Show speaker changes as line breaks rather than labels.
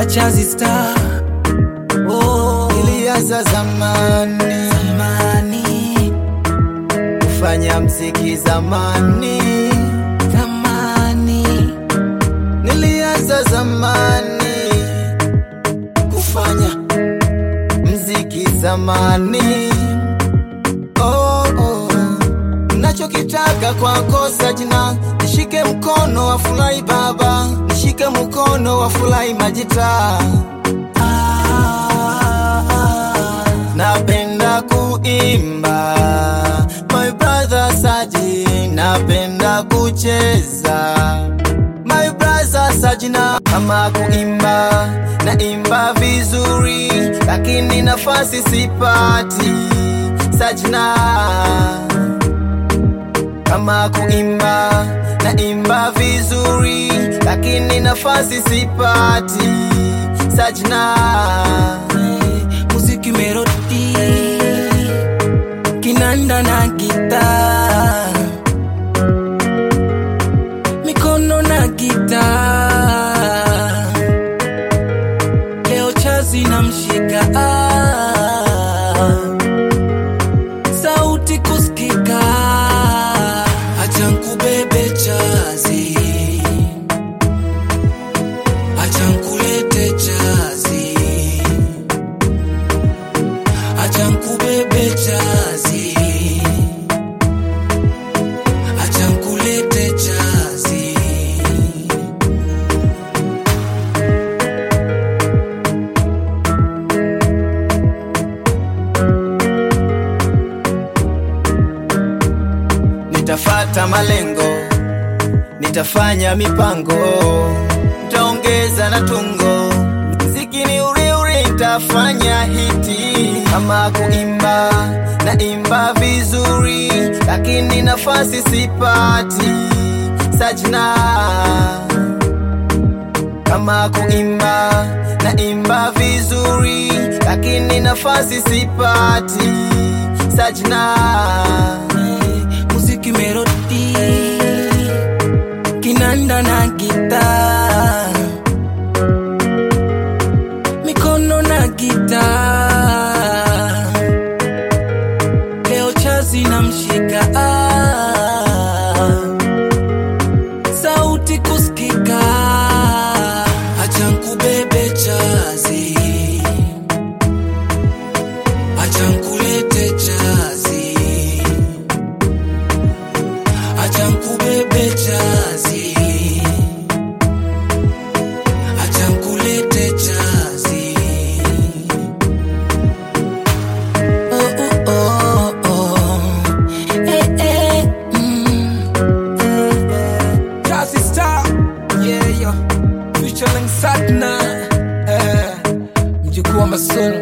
Chazi Star. Oh,
Ilianza zamani
zamani,
kufanya mziki zamani,
zamani,
nilianza zamani kufanya mziki zamani. Oh, oh. Nachokitaka kwako Sajina, nishike mkono wa furahi baba, nishike mkono wa furahi majita.
ah, ah,
Napenda kuimba my brother Saji, napenda kucheza my brother Sajina. Kama kuimba naimba vizuri, lakini nafasi sipati Sajina. Kama kuimba naimba vizuri, lakini nafasi sipati Sajina.
muziki melodi, kinanda na gitaa, mikono na gitaa, leo chazi na mshika ah, sauti kusikika, acha nkubebe chazi, acha nkulete chazi acha nkubebe chazi, acha nkulete chazi.
Nitafata malengo, nitafanya mipango, nitaongeza na tungo, mziki ni uri uri, nitafanya hiti. Kama kuimba naimba vizuri, lakini nafasi sipati Sajina. Kama kuimba naimba vizuri, lakini nafasi sipati Sajina.
Muziki melodi, kinanda na gitaa, mikono na gitaa, leo chazi na mshika ah, sauti kusikika, acha nkubebe chazi, acha nkulete chazi acha nkubebe chazi, acha nkulete chazi. Oh, oh, oh, oh. Eh, eh, mm. Chazi Star, yeah, yeah. Featuring Satna, eh, mjukuu wa Masoro